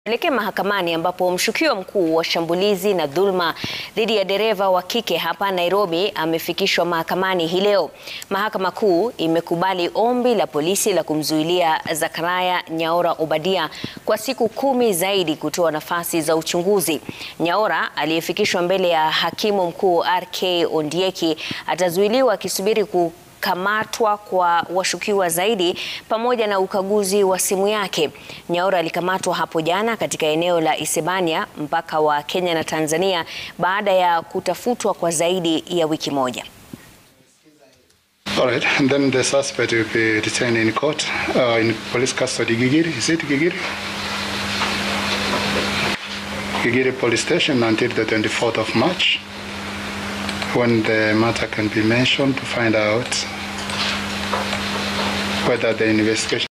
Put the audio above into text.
Tuelekee mahakamani ambapo mshukiwa mkuu wa shambulizi na dhulma dhidi ya dereva wa kike hapa Nairobi amefikishwa mahakamani hii leo. Mahakama Kuu imekubali ombi la polisi la kumzuilia Zachariah Nyaora Obadia kwa siku kumi zaidi kutoa nafasi za uchunguzi. Nyaora aliyefikishwa mbele ya hakimu mkuu RK Ondieki atazuiliwa akisubiri ku kamatwa kwa washukiwa zaidi pamoja na ukaguzi wa simu yake. Nyaora alikamatwa hapo jana katika eneo la Isebania, mpaka wa Kenya na Tanzania, baada ya kutafutwa kwa zaidi ya wiki moja. All right, and then the suspect will be detained in court uh, in police custody. Gigiri, is it Gigiri? Gigiri police station until the 24th of March when the matter can be mentioned to find out whether the investigation